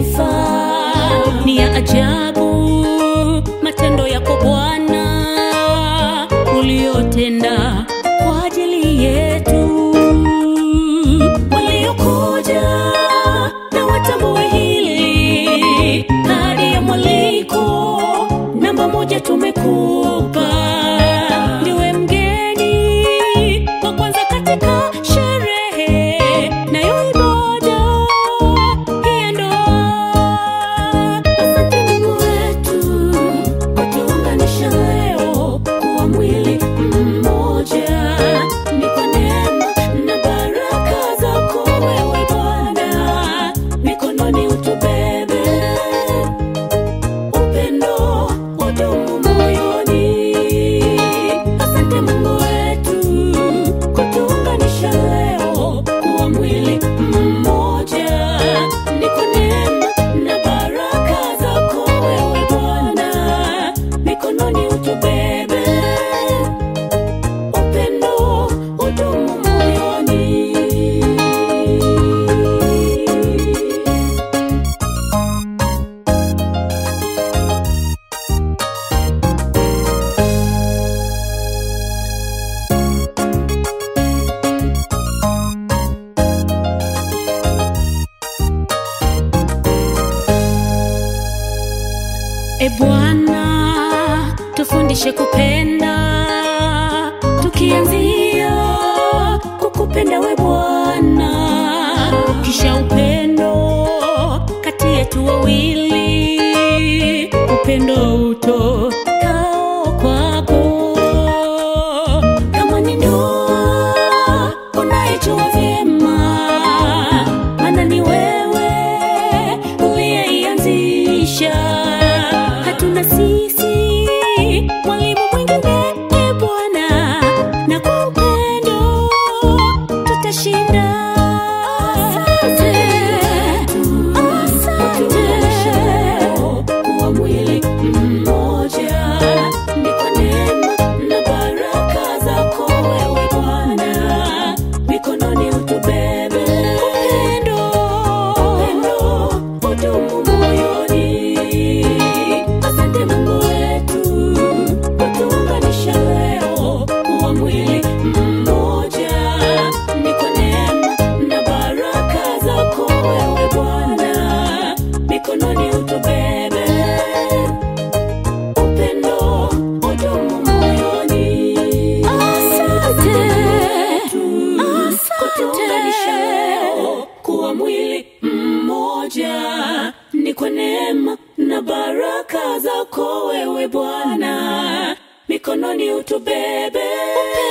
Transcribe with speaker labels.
Speaker 1: sifa. Ni ya ajabu matendo yako Bwana uliyotenda kwa ajili yetu. Waliokuja na watambue hili, kadi ya mwaliko namba moja tumekupa. Ndiwe mgeni wa kwanza katika sherehe nayo ibada hii ya ndoa. Asante Mungu wetu kutuunganisha leo kuwa mwili mmoja. Ni kwa neema na baraka zako wewe Bwana, mikononi utubebe upendo udumu moyoni. Asante Mungu wetu kutuunganisha leo kuwa mwili mmoja. Ni kwa neema na baraka zako wewe Bwana, mikononi utubebe upendo udumu moyoni. E Bwana, tufundishe kupenda, tukianzia kukupenda we Bwana, kisha upendo kati yetu wawili, upendo utokao kwako. Kama ni ndoa unaijua vyema, maana ni wewe uliyeianzisha. Hatuna sisi mwalimu mwingine, e Bwana, na kwa upendo tutashinda. Asante, asante kuwa mwili mmoja, ni kwa neema na baraka zako wewe Bwana, mikononi utubebe upendo, upendo udumu moyoni. Asante Mungu wetu kutuunganisha leo kuwa mwili mmoja, ni kwa neema na baraka zako wewe Bwana, mikononi utubebe upendo udumu moyoni. Asante, kutuunganisha leo kuwa mwili mmoja, ni kwa neema na baraka zako wewe Bwana, mikononi utubebe